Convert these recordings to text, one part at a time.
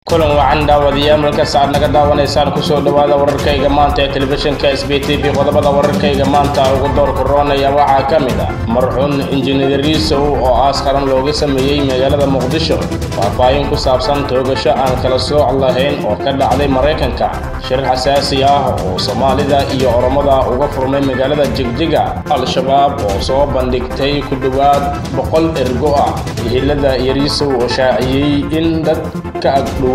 kulan wacan daawadayaal markas aad naga daawanaysaan kusoo dhowaada wararkayga maanta ee telefishinka s b t v qodobada wararkayga maanta ugu doorka roonaya waxaa ka mid ah marxuun injineer riisow oo aas qaran looga sameeyey magaalada muqdisho faahfaahin ku saabsan toogasho aan kala sooc lahayn oo ka dhacday maraykanka shir xasaasi ah oo soomaalida iyo oromada uga furmay magaalada jigjiga al-shabaab oo soo bandhigtay ku dhowaad boqol ergo ah hillada iyo riisow oo shaaciyey in dad ka agdhow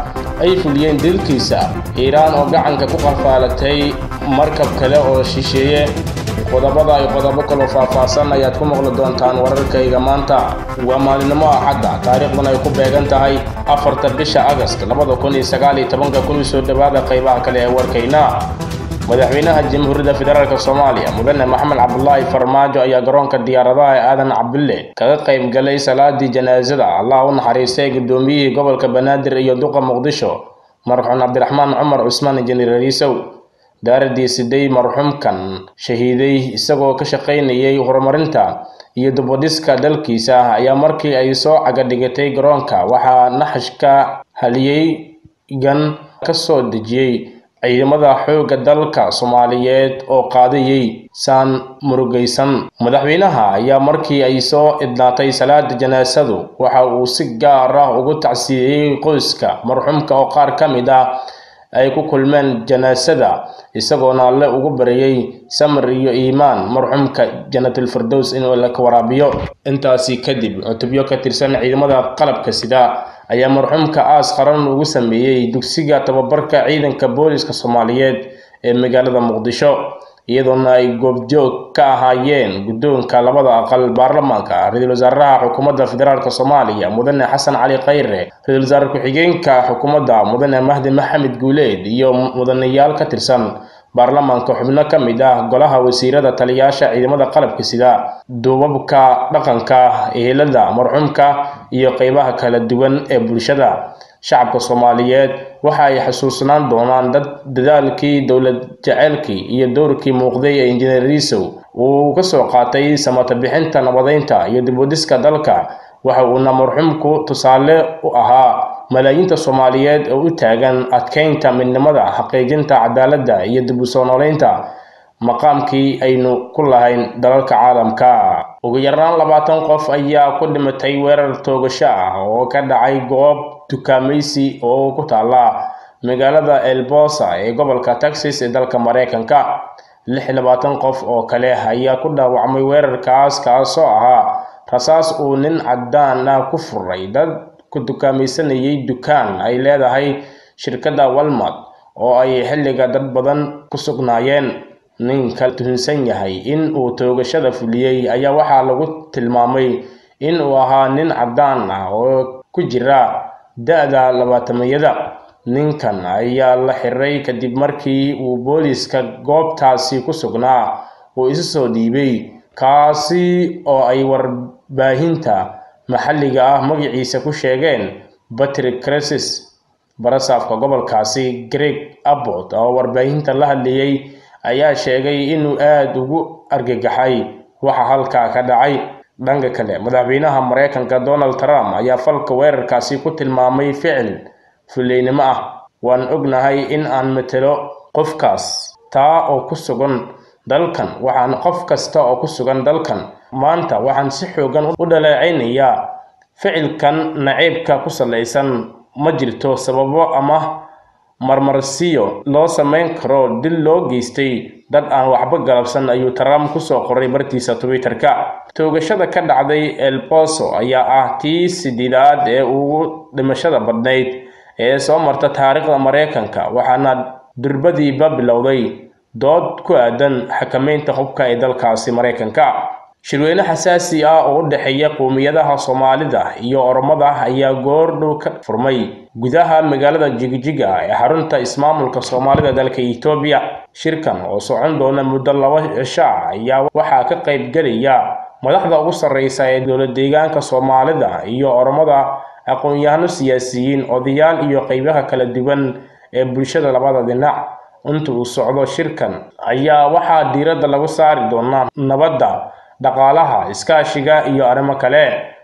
ay fuliyeen dilkiisa iiraan oo gacanka ku qafaalatay markab kale oo shisheeye qodobada ay qodobo kaloo faahfaahsan ayaad ku maqli doontaan wararkayga maanta waa maalinimo axadda taariikhdan ay ku beegan tahay afarta bisha agast labada kun iyo sagaal iyo tobanka kun soo dhowaada qaybaha kale ee warkayna madaxweynaha jamhuuriyadda federaalk soomaaliya mudane maxamed cabdulaahi farmaajo ayaa garoonka diyaaradaha ee aadan cabdulle kaga qayb galay salaadii janaasada allah u naxariistay guddoomiyihii gobolka banaadir iyo duqa muqdisho marxuum cabdiraxmaan cumar cusmaan injineer riisow daaradii siday marxuumkan shahiiday isagoo ka shaqaynayay horumarinta iyo dubadhiska dalkiisa ayaa markii ay soo cagadhigatay garoonka waxaa naxashka haliyey gan ka soo dejiyey ciidamada xoogga dalka soomaaliyeed oo qaadayay saan murugaysan madaxweynaha ayaa markii ay soo idnaatay salaada janaasadu waxa uu si gaar ah ugu tacsiiyey qoyska marxuumka oo qaar ka mid ah ay ku kulmeen janaasada isagoona alle ugu baryay samir iyo iimaan marxuumka janatulfirdows inuu la waraabiyo intaasi kadib cutubyo ka tirsan ciidamada qalabka sida ayaa marxuumka aas qaran ugu sameeyey dugsiga tababarka ciidanka booliska soomaaliyeed ee magaalada muqdisho iyadoona ay goobjoog ka ahaayeen guddoonka labada aqal baarlamaanka ra-iisul wasaaraha xukuumadda federaalk soomaaliya mudane xasan cali khayre ra-isul wasaare ku-xigeenka xukuumadda mudane mahdi maxamed guuleed iyo mudanayaal ka tirsan baarlamaanka xubno ka mid ah golaha wasiirada taliyaasha ciidamada qalabka sida duubabka dhaqanka ehelada marxuumka iyo qeybaha kala duwan ee bulshada shacabka soomaaliyeed waxa ay xasuusnaan doonaan dad dadaalkii dowlad jaceylkii iyo dowrkii muuqday ee injineer riisow uu ka soo qaatay samata bixinta nabadeynta iyo dibwadiska dalka waxa uuna marxuumku tusaale u ahaa malaayiinta soomaaliyeed oo u taagan adkeynta midnimada xaqiijinta cadaaladda iyo dib u soo noolaynta maqaamkii aynu ku lahayn dalalka caalamka ugu yaraan labaatan qof ayaa ku dhimatay weerar toogasho ah oo ka dhacay goob dukaamaysi oo ku taala magaalada elbosa ee gobolka texas ee dalka maraykanka lix iyo labaatan qof oo kale ayaa ku dhaawacmay weerarkaas kaasoo ahaa rasaas uu nin caddaan ah ku furay dad ku dukaamaysanayay dukaan ay leedahay shirkadda walmart oo ay xilliga dad badan ku sugnaayeen ninka tuhunsan yahay in uu toogashada fuliyey ayaa waxaa lagu tilmaamay in uu ahaa nin caddaan ah oo ku jira da-da labaatamiyada ninkan ayaa la xiray kadib markii uu booliiska goobtaasi ku sugnaa uu isu soo dhiibay kaasi oo ay warbaahinta maxalliga ah magaciisa ku sheegeen patrick cresis barasaafka gobolkaasi greg abbot oo warbaahinta la hadlayay ayaa sheegay inuu aada ugu argagaxay waxa halkaa ka dhacay dhanka kale madaxweynaha maraykanka donald trump ayaa falka weerarkaasi ku tilmaamay ficil fuleynimo ah waan ognahay in aan matelo qofkaas taa oo ku sugan dalkan waxaan qof kasta oo ku sugan dalkan maanta waxaan si xoogan u dhaleecaynayaa ficilkan naciibka ku salaysan ma jirto sababo ama marmarsiyo loo samayn karo dil loo geystay dad aan waxba galabsan ayuu trump kusoo qoray bartiisa twitter-ka toogashada ka dhacday elboso ayaa ah tii sideedaad ee ugu dhimashada badnayd ee soo marta taariikhda maraykanka waxaana durbadiiba bilowday dood ku aadan xakameynta hubka ee dalkaasi maraykanka shirweyne xasaasi ah oo u dhexeeya qowmiyadaha soomaalida iyo oromada ayaa goordhow ka furmay gudaha magaalada jigjiga ee xarunta ismaamulka soomaalida dalka etoobiya shirkan oo socon doona muddo laba cisho ah ayaa waxaa ka qayb gelaya madaxda ugu sarreysa ee dowlad deegaanka soomaalida iyo oromada aqoon-yahano siyaasiyiin odayaal iyo qeybaha kala duwan ee bulshada labada dhinac inta uu socdo shirkan ayaa waxaa diiradda lagu saari doonaa nabadda dhaqaalaha iskaashiga iyo arrimo kale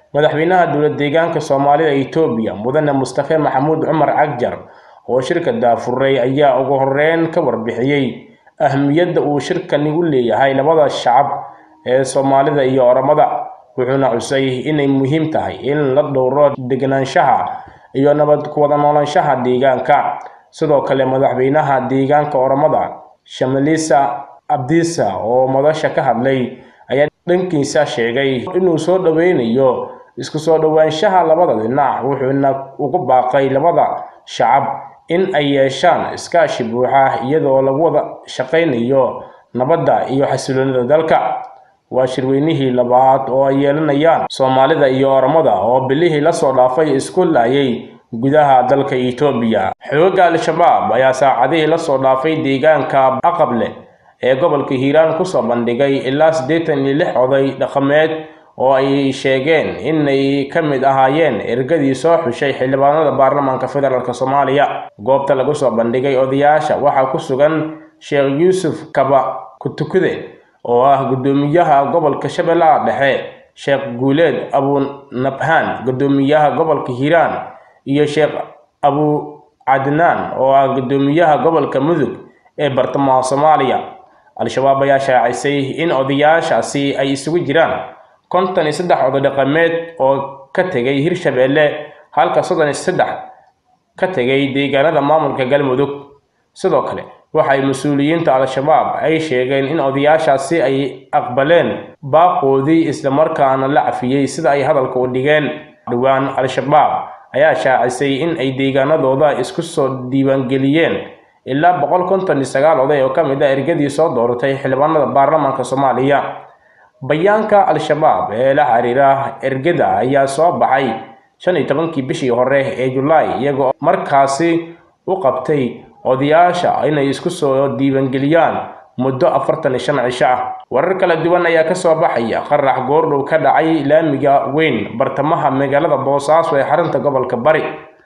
madaxweynaha dowlad deegaanka soomaalida itoobiya mudane mustafe maxamuud cumar cagjar oo shirka daafuray ayaa ugu horeyn ka warbixiyey ahmiyadda uu shirkani u leeyahay labada shacab ee soomaalida iyo oromada wuxuuna xusay inay muhiim tahay in la dhowro deganaanshaha iyo nabad ku wada noolaanshaha deegaanka sidoo kale madaxweynaha deegaanka oromada shamalisa abdisa oo madasha ka hadlay ayaa dhankiisa sheegay inuu soo dhoweynayo isku soo dhowaanshaha labada dhinac wuxuuna ugu baaqay labada shacab in ay yeeshaan iskaashi buuxa iyadoo lagu wada shaqaynayo nabadda iyo xasiloonida dalka waa shirweynihii labaad oo ay yeelanayaan soomaalida iyo oromada oo bilihii lasoo dhaafay isku laayay gudaha dalka itoobiya xoogga al-shabaab ayaa saacadihii lasoo dhaafay deegaanka aqable ee gobolka hiiraan kusoo bandhigay ilaa siddeetan iyo lix oday dhaqameed oo ay sheegeen inay ka mid ahaayeen ergadii soo xushay xildhibaanada baarlamaanka federaalk soomaaliya goobta lagu soo bandhigay odayaasha waxaa ku sugan sheekh yuusuf kaba kutukude oo ah guddoomiyaha gobolka shabeellaha dhexe sheekh guuleed abunabhaan guddoomiyaha gobolka hiiraan iyo sheekh abu cadnaan oo ah guddoomiyaha gobolka mudug ee bartamaha soomaaliya al-shabaab ayaa shaacisay in odayaashaasi ay isugu jiraan konton iyo saddex oday dhaqameed oo ka tegay hirshabeelle halka soddon iyo saddex ka tegay deegaanada maamulka galmudug sidoo kale waxay mas-uuliyiinta al-shabaab ay sheegeen in odayaashaasi ay aqbaleen baaqoodii islamarkaana la cafiyey sida ay hadalka u dhigeen dhowaan al-shabaab ayaa shaacisay in ay deegaanadooda isku soo diiwaangeliyeen ilaa boqol konton iyo sagaal oday oo ka mid ah ergadii soo dooratay xildhibaanada baarlamaanka soomaaliya bayaanka al-shabaab ee la xiriira ergada ayaa soo baxay shan iyo tobankii bishii hore ee julaay iyagoo markaasi u qabtay odayaasha inay isku soo diiwaangeliyaan muddo afartan iyo shan cisho ah warar kala duwan ayaa kasoo baxaya qarax goordhow ka dhacay laamiga weyn bartamaha magaalada boosaaso ee xarunta gobolka bari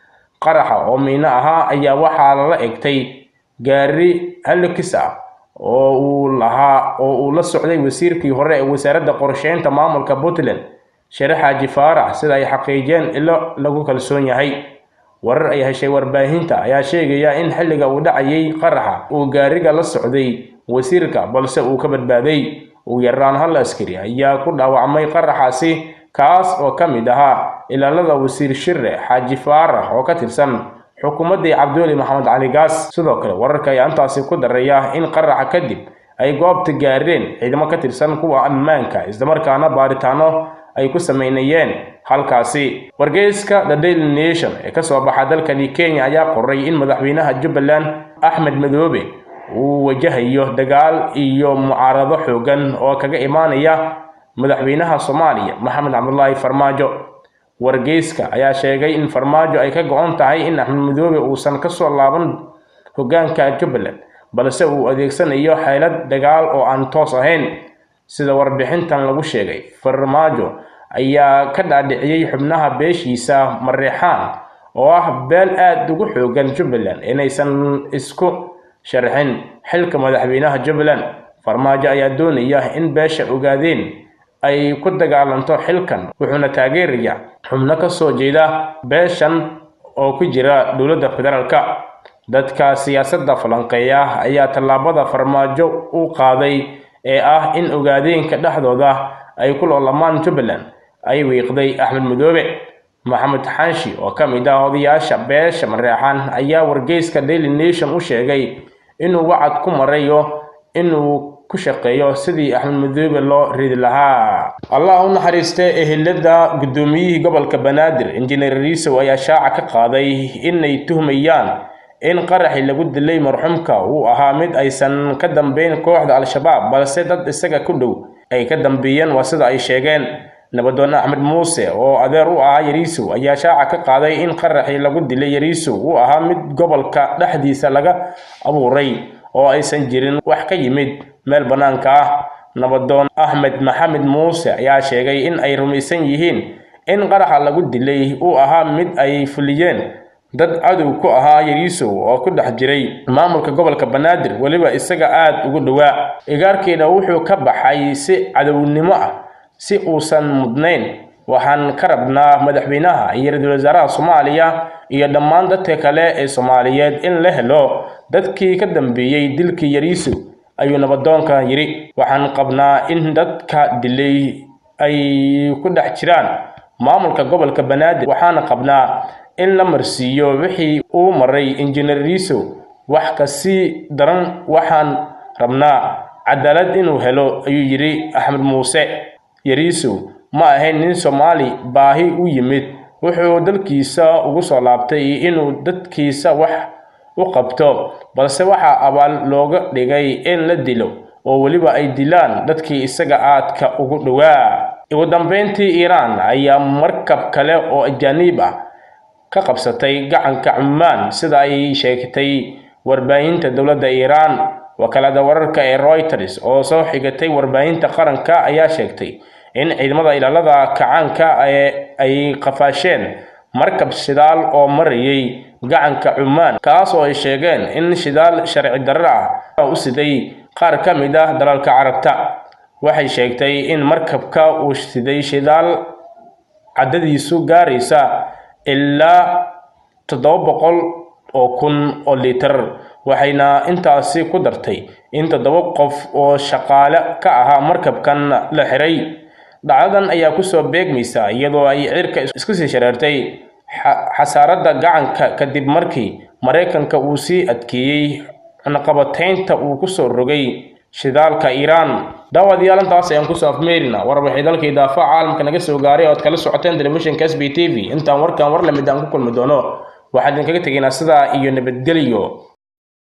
qaraxa oo miino ahaa ayaa waxaa lala egtay gaari halokis ah oo uu lahaa oo uu la socday wasiirkii hore ee wasaaradda qorsheynta maamulka puntland share xaaji faarax sida ay xaqiijiyeen ilo lagu kalsoon yahay warar ay heshay warbaahinta ayaa sheegaya in xilliga uu dhacayay qaraxa uu gaariga la socday wasiirka balse uu ka badbaaday ugu yaraan hal askari ayaa ku dhaawacmay qaraxaasi kaas oo ka mid ahaa ilaalada wasiir shire xaaji faarax oo ka tirsan xukuumaddii cabdiweli maxamed cali gaas sidoo kale wararka ayaa intaasi ku daraya in qaraxa kadib ay goobta gaareen ciidamo ka tirsan kuwa ammaanka islamarkaana baaritaano ay ku sameynayeen halkaasi wargeyska the daily nation ee kasoo baxa dalkani kenya ayaa qoray in madaxweynaha jubbaland axmed madoobe uu wajahayo dagaal iyo mucaarado xoogan oo kaga imaanaya madaxweynaha soomaaliya maxamed cabdulaahi farmaajo wargeyska ayaa sheegay in farmaajo ay ka go-on tahay in axmed madoobe uusan kasoo laaban hoggaanka jubbaland balse uu adeegsanayo xeelad dagaal oo aan toos ahayn sida warbixintan lagu sheegay farmaajo ayaa ka dhaadhiciyey xubnaha beeshiisa mareexaan oo ah beel aad ugu xoogan jubbaland inaysan isku sharxin xilka madaxweynaha jubbaland farmaajo ayaa doonaya in beesha ogaadeen ay ku dagaalanto xilkan wuxuuna taageeraya xubno ka soo jeeda beeshan oo ku jira dowladda federaalka dadka siyaasadda falanqeeya ayaa tallaabada farmaajo u qaaday ee ah in ogaadeenka dhexdooda ay ku loolamaan jubbaland ay wiiqday axmed madoobe maxamed xanshi oo ka mid ah odayaasha beesha mareexan ayaa wargeyska daily nation u sheegay inuu wacad ku marayo inuu ku shaqeeyo sidii axmed madoobe loo ridi lahaa allah u naxariistay ehelada guddoomiyihii gobolka banaadir injineer riisow ayaa shaaca ka qaaday inay tuhmayaan in qaraxii lagu dilay marxuumka uu ahaa mid aysan ka dambeyn kooxda al-shabaab balse dad isaga ku dhow ay ka dambeeyeen waa sida ay sheegeen nabadoon axmed muuse oo adeer u ahaa yariisow ayaa shaaca ka qaaday in qaraxii lagu dilay yariisow uu ahaa mid gobolka dhexdiisa laga abuuray oo aysan jirin wax ka yimid meel bannaanka ah nabadoon axmed maxamed muuse ayaa sheegay in ay rumaysan yihiin in qaraxa lagu dilay uu ahaa mid ay fuliyeen dad cadow ku ahaa yariisow oo ku dhex jiray maamulka gobolka banaadir weliba isaga aad ugu dhowaa igaarkiina wuxuu ka baxay si cadownimo ah si uusan mudnayn waxaan ka rabnaa madaxweynaha iyo ra-iisul wasaaraha soomaaliya iyo dhammaan dadka kale ee soomaaliyeed in la helo dadkii ka dambeeyey dilkii yariisow ayuu nabadoonka yidhi waxaan qabnaa in dadka dilay ay ku dhex jiraan maamulka gobolka banaadir waxaana qabnaa in la marsiiyo wixii uu maray injineer riisow wax kasii daran waxaan rabnaa cadaalad inuu helo ayuu yidhi axmed muuse yariisow ma ahayn nin soomaali baahi u yimid wuxuu dalkiisa ugu soo laabtay inuu dadkiisa wax u qabto balse waxaa abaal looga dhigay in la dilo oo weliba ay dilaan dadkii isaga aadka ugu dhowaa ugu dambeyntii iiraan ayaa markab kale oo ajaaniib ah ka qabsatay gacanka cumaan sida ay sheegtay warbaahinta dowladda iiraan wakaalada wararka ee reuters oo soo xigatay warbaahinta qaranka ayaa sheegtay in ciidamada ilaalada kacaanka ay qafaasheen markab shidaal oo marayay gacanka cumaan kaas oo ay sheegeen in shidaal sharci darro ah u siday qaar ka mid ah dalalka carabta waxay sheegtay in markabka uu siday shidaal caddadiisu gaaraysa ilaa toddoba boqol oo kun oo litir waxayna intaasi ku dartay in toddoba qof oo shaqaale ka ahaa markabkan la xiray dhacdadan ayaa kusoo beegmaysa iyadoo ay cirka isku sii shareertay xasaaradda gacanka kadib markii maraykanka uu sii adkeeyey cunaqabataynta uu kusoo rogay shidaalka iiraan daawadayaal intaas ayaan kusoo afmeerina war waxay dalka idaafaca caalamka naga soo gaaray ood kala socoteen telefishinka s b t v intaan warkan war lamid aan ku kulmi doono waxaan idinkaga tegaynaa sidaa iyo nabadgelyo